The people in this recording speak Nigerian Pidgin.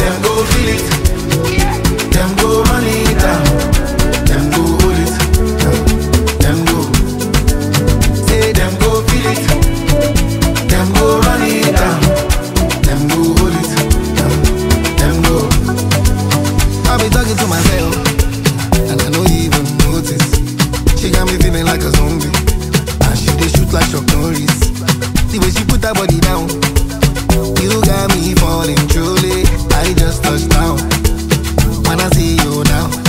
them go feel it. Them go run it down. Them go hold it. Them go. Say them go feel it. Them go run it down. Them go hold it. Them go. I be talking to myself, and I no even notice. She got me feeling like a zombie, and she dey shoot like Chuck Norris. The way she put her body down, you got me falling truly. I just touched down, when I see you now.